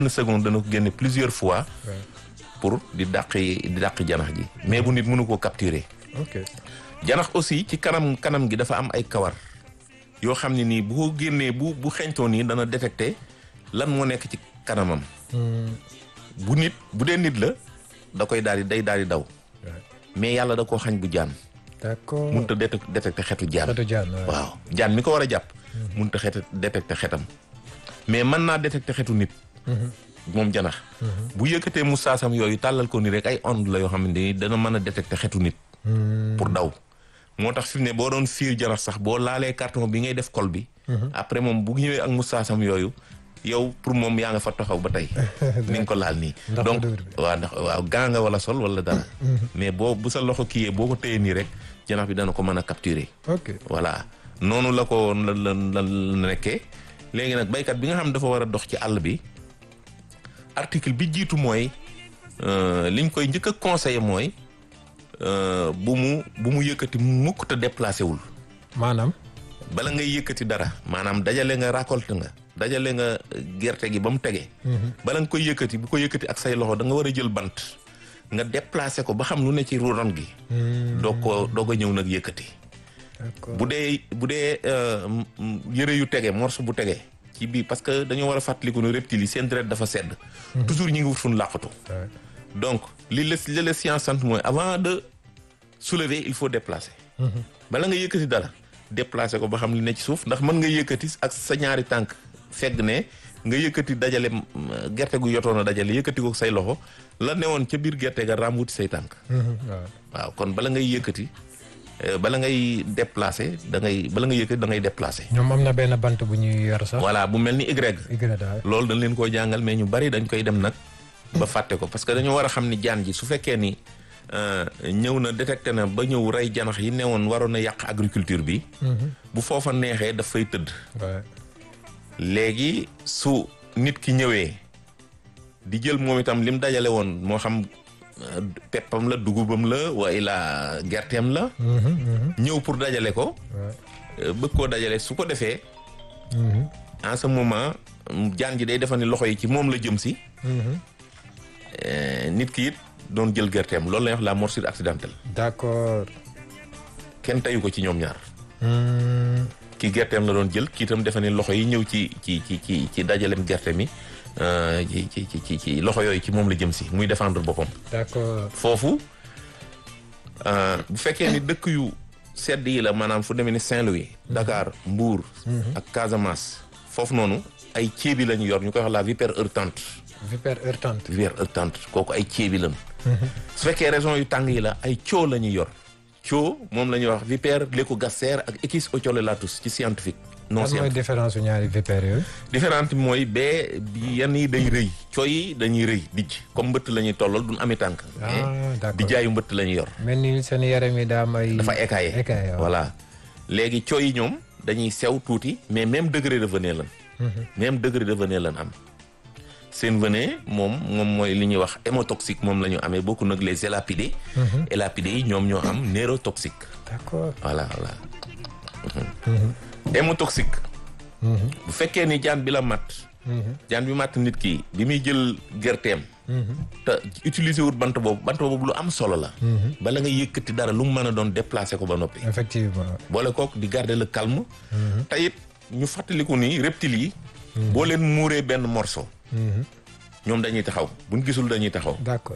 une seconde dana ko génne plusieurs fois pour di dàq di dàq janax ji mais bu nit mënu koo capturer ok janax aussi ci kanam kanam gi dafa am ay kawar yoo xam ne nii bu ko génnee bu bu xeñtoo nii dana détecté lan moo nekk ci kanamam bu nit bu dee nit la da koy daal di day daal di daw mais yàlla da koo xañ bu jaan d'accord mënut a détec- détecté xetu jaan xetu jaan waaw. waaw jaan mi ko war a jàpp mënut a xet détecté xetam mais mën naa détecté xetu nit moom janax bu yëkkatee mu saasam yooyu tàllal ko ni rek ay onde la yoo xam ne ni dana mën a détecté xetu nit pour daw moo tax fi mu ne boo doon fiir janax sax boo laalee carton bi ngay def kol bi après moom bu ñëwee ak mu saasam yooyu yow pour moom yaa nga fa taxaw ba tey ni nga ko laal nii Ndax donc odeur bi. waaw ndax waaw gaa nga wala sol wala dara mais boo bu sa loxo kiyee boo ko téyee nii rek janax bi dana ko mën a capturer ok voilà noonu la ko la la la la nekkee léegi nag baykat bi nga xam dafa war a dox ci àll bi article bi jiitu mooy euh, liñ koy njëkk a conseiller mooy euh, bu mu bu mu yëkkati mukk te déplacé wul maanaam bala ngay yëkkati dara maanaam dajale nga récolte nga dajale nga gerte gi ba mu tege bala nga koy yëkkati bu ko yëkkati ak say loxo da nga war a jël bant nga déplacé ko ba xam lu ne ci ron gi doo ko doo ko ñëw nag yëkkati d'accord bu dee bu dee euh, m- m- yëre yu tege morceau bu tege ci biir parce que dañoo war a fàttaliku ne reptiles yi seen deret dafa sedd toujours ñi ngi wut fu ñu làqatu Ouais. donc li la li la science sant mooy avant de soulever il faut déplacer bala nga yëkkati dara déplacer ko ba xam li ne ci suuf ndax mën nga yëkkati ak sa ñaari tànk fegg ne nga yëkkati dajale mm, gerte gu yotoon a dajale yëkkati ko say loxo la newoon ca biir gerte ga raam wuti say tànk Mhm, waaw waaw kon bala ngay yëkkati euh, bala ngay déplacer da ngay bala ngay yëkkati da ngay déplacer. ñoom am na benn bant bu ñuy yor sax. voilà bu mel ni Y. y daal. loolu dañ leen koy jàngal mais ñu bari dañ koy dem nag ba fàtte ko parce que dañoo war a xam ni jaan ji su fekkee ni euh, ñëw na détecté na ba ñëw rey janax yi newoon waroon a yàq agriculture bi. bu foofa neexee daf fay tëdd. waaw léegi su nit ki ñëwee di jël moom itam lim dajale woon moo xam euh, peppam la dugubam la wala gerteem la. ñëw pour dajale ko. waaw euh, bëgg koo dajale su ko defee en ce moment mm, jaan ji day defa ni loxo yi ci moom la jëm si. Euh, nit ki it doon jël gerteem loolu la ñuy wax la morsure accidentelle d'accord. kenn tayu ko ci ñoom ñaar. Hmm, ki gerteem la doon jël kii itam defe ni loxo yi ñëw ci ci ci ci ci dajalem gerte mi euh, ci ci ci ci ci loxo yooyu ci moom la jëm si muy défendre boppam. d'accord. foofu euh, bu fekkee ni dëkk yu sedd yi la maanaam fu demee ni Saint-Louis. Dakar Mbour. ak Casamance. foofu noonu ay ceebi la ñu yor ñu koy wax la vipère heurtante vipère heurtante. vipère heurtante kooku ay ceebi lañu. su fekkee région yu tàng yi la ay coo la ñuy yor. coo moom la ñuy wax vipère lécogaster ak Equus ocholelatus ci scientifique. non lan mooy scientifique différence su ñaari vipères yooyu. différente bi mooy bee bi yenn yi day rëy coo yi dañuy rëy dijj comme mbëtt la ñuy tollal duñ ami tànk. ah mais d'accord di jaayu mbëtt la ñuy yor. mel ni seen yaram yi daa am ay. dafa écaillé écaillé waaw. voilà léegi coo yi ñoom dañuy sew tuuti mais même degré de venin lan même degré de venin lan am seen venin moom moom mooy li ñuy wax hémotoxique moom la ñu amee bokku nag les élapidés élapidés yi ñoom ñoo am neurotoxique d'accord. voilà voilà hémotoxique bu fekkee ni jaan bi la mat jaan bi mat nit ki bi muy jël gerteem te utiliser wut bant boobu bant boobu lu am solo la bala nga yëkkati dara lu mu mën a doon déplacer ko ba noppi effectivement. boole kook di garder le calme te it ñu fàttaliku ni reptiles yi boo leen muuree benn morceau ñoom dañuy taxaw buñ gisul dañuy taxaw d'accord.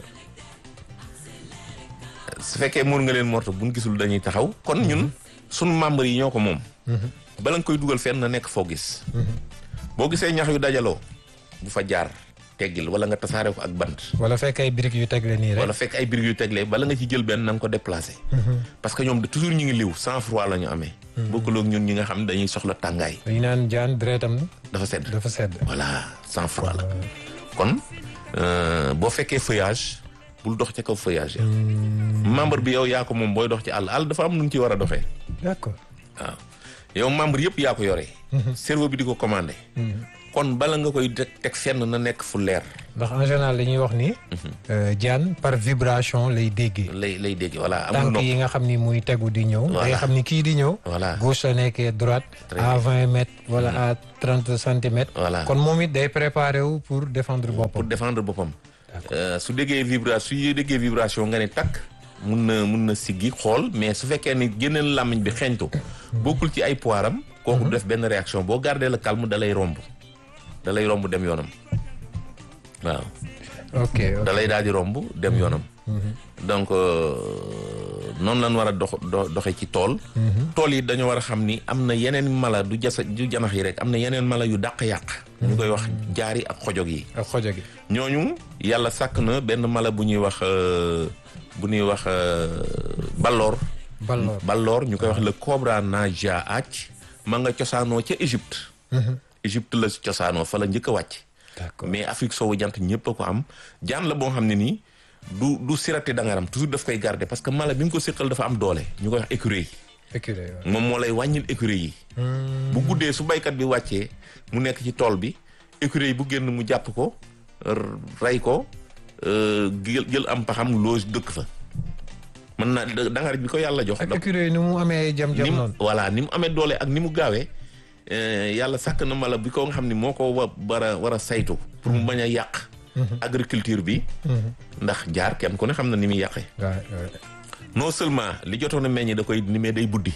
su fekkee muur nga leen morceau buñ gisul dañuy taxaw kon ñun sunu membres yi ñoo ko moom bala nga koy dugal fenn na nekk foo gis boo gisee ñax yu dajaloo bu fa jaar teggil wala nga tasaare ko ak bant wala fekk ay briques yu tegle nii rek. wala fekk ay birig yu teglee bala nga ci jël benn na nga ko déplacé parce que ñoom de toujours ñu ngi liw sans froid la ñu amee bokkul ak ñun ñi nga xam ne dañuy soxla tàngaay dañu naan jaan deretam dafa sedd dafa sedd. voilà sans froid la kon euh, boo fekkee feuillage bul dox ca kaw feuillage ya membre bi yow yaa ko moom booy dox ci àll àll dafa am nu ñu ci war a doxee d'accord. waaw yow membre yëpp yaa ko yoree cerveau bi di ko commandé kon bala nga koy teg teg fenn na nekk fu leer ndax en général dañuy wax ni. euh, jaan par vibration lay déggee. lay lay dégg voilà amul tànk nopp yi nga xam ni muy tegu di ñëw. Voilà. day xam ni kii di ñëw. voilà gauche la nekkee droite. Très à bien. vingt mètres wala à trente centimètres. voilà kon moom it day préparé wu pour défendre pour boppam. défendre boppam Euh, su déggee vibration su déggee vibration nga ne takk mun na mun na siggi xool mais su fekkee ni génneel làmmiñ bi xeeñtu bokkul ci ay poiram kooku du def benn réaction boo gardé le calme da lay romb da lay romb dem yoonam waaw ok ok da lay daal di romb dem yoonam donc euh, noonu lañ war a dox do- doxe ci tool tool yi dañoo war a xam ni am na yeneen mala du jasa du janax yi rek am na yeneen mala yu dàq yàq ñu koy wax jaari ak xojog yi ak xojo gi. ñooñu yàlla sàkk na benn mala bu ñuy wax euh, bu ñuy wax euh, balloor balloor balloor ñu koy wax le cobra naja ac ma nga cosaanoo ca Égypte Égypte la cosaanoo fa la njëkk a wàcc d'accord mais Afrique soowu jant ñëpp a ko am jaan la boo xam ne nii du du sirate dangaram toujours daf koy garder parce que mala bi nga ko séqal dafa am doole ñu koy wax écureuil éculé waaw. moom moo lay wàññil écureuil yi bu guddee su baykat bi wàccee mu nekk ci tool bi écureuil bu génn mu jàpp ko r- rey ko euh, jël jël am paxam loo dëkk fa mën naa da- dangar bi ko yàlla jox ak da- éculé ni mu amee jam-jam ni mu noonu. voilà ni mu amee doole ak ni mu gaawee euh, yàlla sàkk na mala bi ko nga xam ne moo ko wa war a war a saytu pour mu bañ a yàq agriculture bi ndax jaar kenn ku ne xam na ni muy yàqee waaw waaw. non seulement li jotoon a meññ da koy ni mais day buddi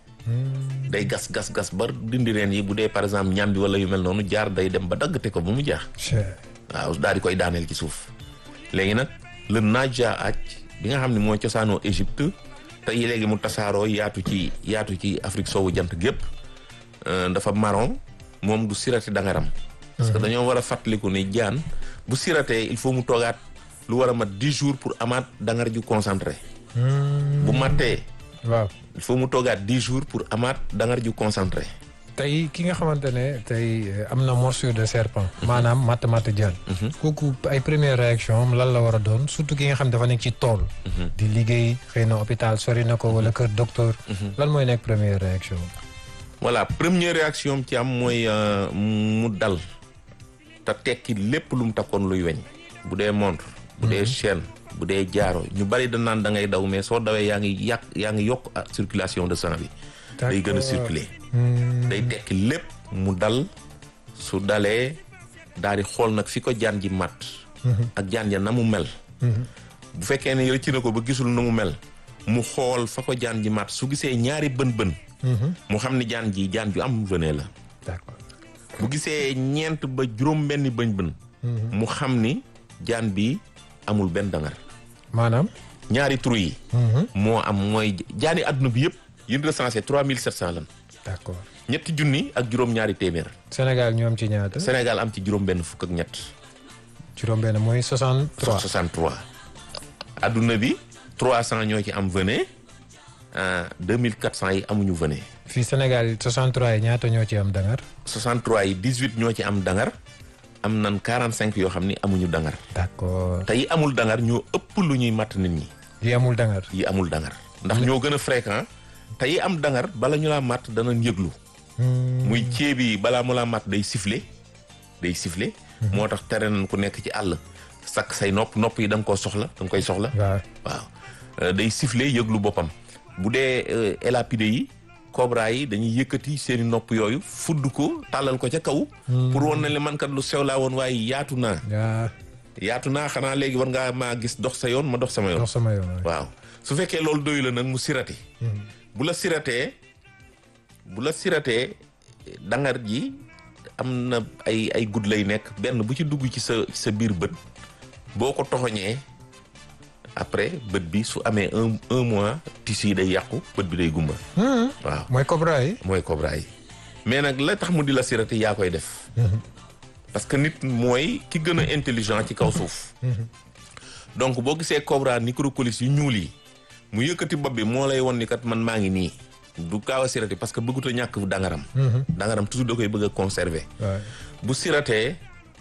day gas gas gas ba dindi reen yi bu dee par exemple ñam bi wala yu mel noonu jaar day dem ba daggate ko ba mu jaax Cher. waaw daal di koy daaneel ci suuf léegi nag le naja aj bi nga xam ne mooy cosaanoo Égypte te yi léegi mu tasaaroo yaatu ci yaatu ci Afrique soowu jant gépp euh, dafa marron moom du sirati dangaram parce que dañoo war a fàttaliku ni jaan bu siratee il faut mu toogaat lu war a mat dix jours pour amaat dangar ju concentré bu mattee waaw il faut mu toogaat dix jours pour amaat dangar ju concentré tey ki nga xamante ne tey euh, am na morsure de serpent. maanaam matt matt jaan. kooku ay première réaction am lan la war a doon surtout ki nga xam dafa nekk ci tool. di liggéey xëy na hôpital sori na ko wala kër docteur. lan mooy nekk première réaction am. voilà première réaction am ci am mooy euh, mu dal te tekki lépp lu mu takkoon luy weñ bu dee montre bu dee chaîne bu dee jaaro ñu bari da naan da ngay daw mais soo dawee yaa ngi yàq yaa ngi yokk ah, circulation de sang bi day gën a D'accord. circuler Hmm, day tekki lépp mu dal su dalee daal di xool nag fi ko jaan ji mat ak jaan ja na mu mel bu fekkee ne rëcc na ko ba gisul na mu mel mu xool fa ko jaan ji mat su gisee ñaari bën-bën mu xam ni jaan ji jaan ju am venin la d'accord. bu gisee ñeent ba juróom benni bëñ-bën mu xam ni jaan bi amul benn dangar maanaam. ñaari trou yi moo am mooy jaani àdduna bi yëpp yin recensé trois mille sept cent lan d'accord. ñetti junni ak juróom ñaari téeméer Sénégal ñu am ci ñaata. Sénégal am ci juróom benn fukk ak ñett juróom-benn mooy 63. 63 adduna bi 300 ñoo ci am venin ah 2400 yi amuñu venin fii Sénégal 63 yi ñaata ñoo ci am dangar. 63 yi 18 ñoo ci am dangar am nan 45 yoo xam ni amuñu dangar d'accord. te yi amul dangar ñoo ëpp lu ñuy matt nit ñi yi amul dangar. yi amul dangar ndax ñoo gën a fréquent te yi am dangar bala ñu laa matt danañ yëglu Hmm, muy ceeb yi balaa mu laa matt day siffler day siffler moo tax tere nañ ku nekk ci àll sakk say nopp nopp yi da nga koo soxla da nga koy soxla waaw. waaw Euh, day siffler yëglu boppam bu dee euh, élapidé yi cobra yi dañuy yëkkati seeni nopp yooyu fudd ko tàllal ko ca kaw pour wan na le man kat lu sew laa woon waaye yaatu naa yaa yaatu naa xanaa léegi war ngaa maa gis dox sa yoon ma dox sama yoon dox sama yoon. waay. waaw su fekkee loolu doyu la nag mu sirati bu la siratee bu la siratee dangar ji am na ay ay gudd lay nekk benn bu ci dugg ci sa ci sa biir bët boo ko toxoñee après bët bi su amee un un mois tissu yi day yàqu bët bi day gumba Hmm, waaw mooy cobra yi. mooy cobra yi mais nag la tax mu di la sirati yaa koy def parce que nit mooy ki gën a intelligent ci kaw suuf donc boo gisee cobra microcolis yu ñuul yi mu yëkkati bopp bi moo lay won ni kat man maa ngi nii du kaaw a sirati parce que bëggut a ñàkk dangaram dangaram toujours da koy bëgg a conserver waay. bu siratee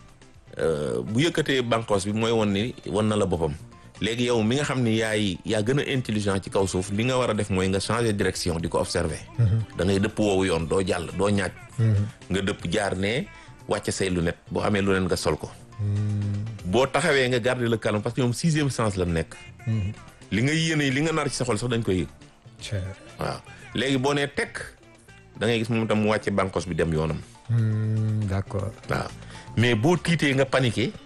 euh, bu yëkkatee bànqoos bi mooy won ni won na la boppam léegi yow mi nga xam ni yaay yaa gën a intelligent ci kaw suuf li nga war a def mooy nga changer direction di ko observer da ngay dëpp woowu yoon doo jàll doo ñaaj nga dëpp jaar ne wàcce say lunette boo amee lunette nga sol ko boo taxawee nga garder le calme parce que ñoom sixième sens la nekk li nga yéene li nga nar ci sa xol sax dañ koy yëg Tiens. waaw léegi boo nee tekk da ngay gis moom tam mu wàcce bànqos bi dem yoonam Hmm, d'accord waaw mais boo tiitee nga paniqué